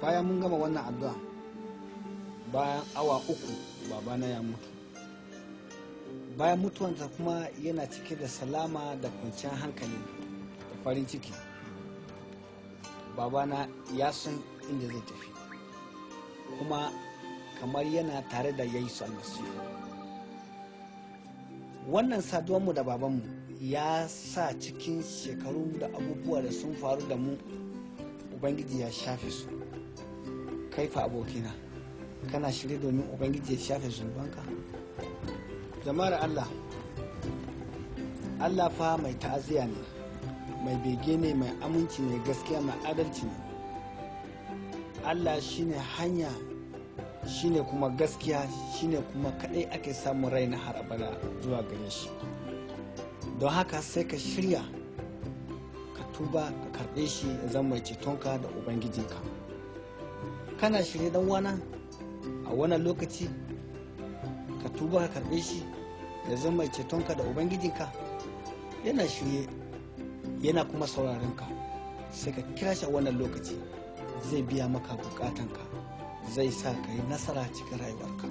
bayan mun gama wannan addu'a bayan awa uku babana ya mutu bayan mutuwansa kuma yana cike da salama da kwanciyar hankali da farin ciki babana ya san inda zai tafi kuma kamar yana tare da yesu almasihu wannan saduwanmu da babanmu ya sa cikin shekaru da abubuwa da sun faru da mu ubangiji ya shafe su kaifa abokina kana shirye domin ubangiji ya shafe zunubanka jama'ar allah allah fa mai ta'aziyya ne mai bege ne mai aminci ne gaskiya mai adalci ne allah shine hanya shine kuma gaskiya shine kuma kadai ake samun rai na har abada zuwa gare shi don haka sai ka shirya ka tuba ka karɓe shi ya zama mai cetonka da ubangijinka kana shirye dan wana a wannan lokaci ka tuba ka karɓe shi ya zama mai cetonka da ubangijinka yana shirye yana kuma sauraron ka sai ka kira shi a wannan lokaci zai biya maka bukatanka zai sa ka yi nasara cikin rayuwarka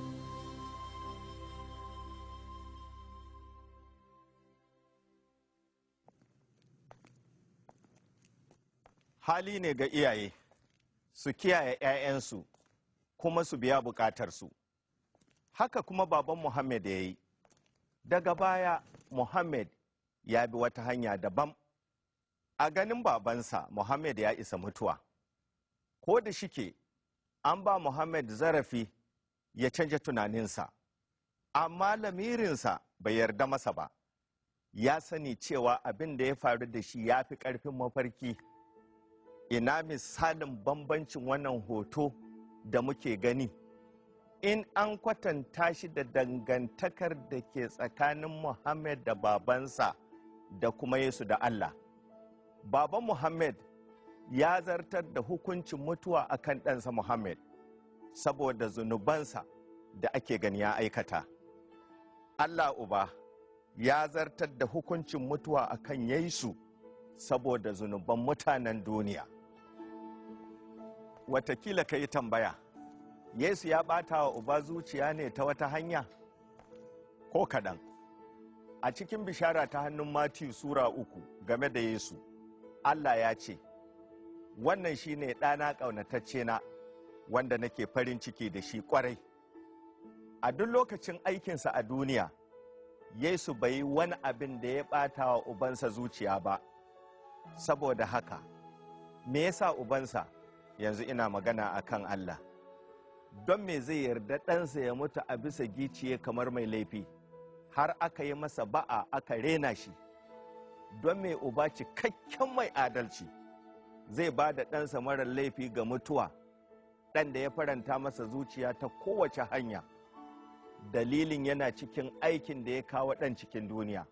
hali ne ga iyaye su kiyaye 'ya'yansu kuma su biya bukatarsu haka kuma baban muhammad ya yi daga baya muhammad ya bi wata hanya daban a ganin babansa muhammad ya isa mutuwa ko da shike an ba muhammad zarafi ya canja tunaninsa amma lamirinsa bai yarda masa ba ya sani cewa abin da ya faru da shi ya fi ƙarfin mafarki ina misalin bambancin wannan hoto da muke gani in an kwatanta shi da dangantakar da ke tsakanin muhammad da babansa da kuma yesu da allah baban muhammad ya zartar da hukuncin mutuwa akan ɗansa muhammad saboda zunubansa da ake gani ya aikata allah uba ya zartar da hukuncin mutuwa akan yesu saboda zunuban mutanen duniya watakila ka yi tambaya yesu ya ɓata wa uba zuciya ne ta wata hanya ko kaɗan a cikin bishara ta hannun matiyu sura uku game da yesu allah ya ce wannan shine ɗana ƙaunatacce na wanda nake farin ciki da shi ƙwarai a duk lokacin aikinsa a duniya yesu bai yi wani abin da ya ɓata wa ubansa zuciya ba saboda haka me yasa ubansa yanzu ina magana a kan Allah don me zai yarda ɗansa ya mutu a bisa giciye kamar mai laifi har aka yi masa ba'a aka rena shi don me uba cikakken mai adalci zai ba da ɗansa marar laifi ga mutuwa ɗan da ya faranta masa zuciya ta kowace hanya dalilin yana cikin aikin da ya kawo ɗan cikin duniya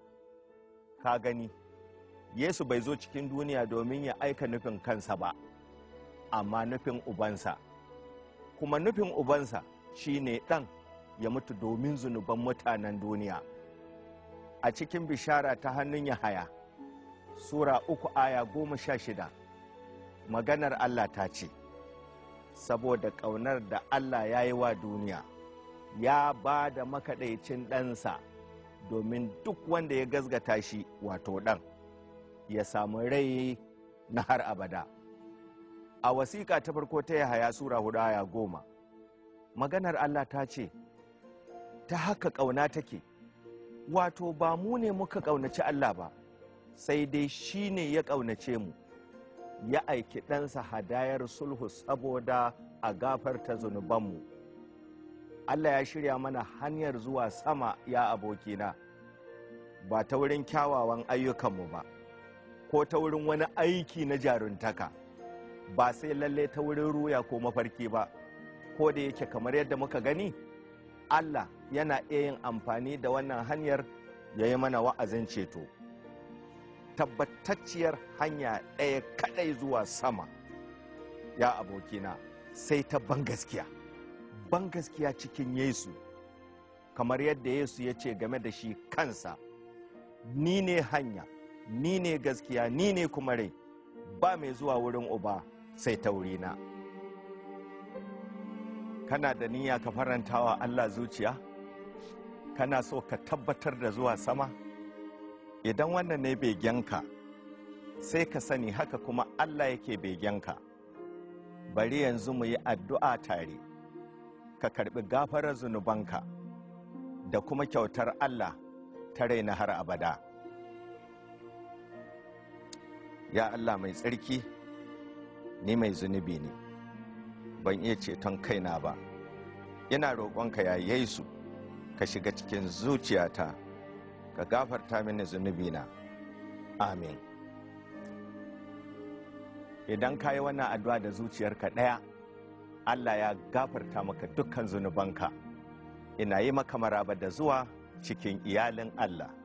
ka gani yesu bai zo cikin duniya domin ya aika nufin kansa ba amma nufin ubansa kuma nufin ubansa shine ɗan ya mutu domin zunuban mutanen duniya a cikin bishara ta hannun yahaya sura uku aya goma sha shida maganar allah ta ce saboda ƙaunar da allah ya yi wa duniya ya ba da makaɗaicin ɗansa domin duk wanda ya gazgata shi wato ɗan ya samu rai na har abada a wasiƙa ta farko ta yahaya sura hudu aya goma maganar allah ta ce ta haka ƙauna take wato ba mu ne muka ƙaunaci allah ba sai dai shi ne ya ƙaunace mu ya aiki ɗansa hadayar sulhu saboda a gafarta zunubanmu allah ya shirya mana hanyar zuwa sama ya abokina ba ta wurin kyawawan ayyukanmu ba ko ta wurin wani aiki na jaruntaka ba sai lalle ta wurin ruya ko mafarki ba ko da yake kamar yadda muka gani Allah yana iya yin amfani da wannan hanyar ya yi mana wa'azin ceto tabbatacciyar hanya ɗaya kaɗai zuwa sama ya abokina sai ta bangaskiya bangaskiya cikin yesu kamar yadda yesu ya ce game da shi kansa ni ne hanya ni ne gaskiya ni ne kuma rai ba mai zuwa wurin uba sai ta wurina kana da niyya ka farantawa Allah zuciya kana so ka tabbatar da zuwa sama idan wannan ne begenka sai ka sani haka kuma Allah yake begenka bari yanzu mu yi addu'a tare ka karbi gafarar zunubanka da kuma kyautar Allah ta raina har abada ya Allah mai tsarki ni mai zunubi ne ban iya ceton kaina ba ina roƙonka ya yesu ka shiga cikin zuciyata ka gafarta mini zunubina amin idan ka yi wannan addu'a da zuciyarka ɗaya allah ya gafarta maka dukkan zunubanka ina yi maka maraba da zuwa cikin iyalin allah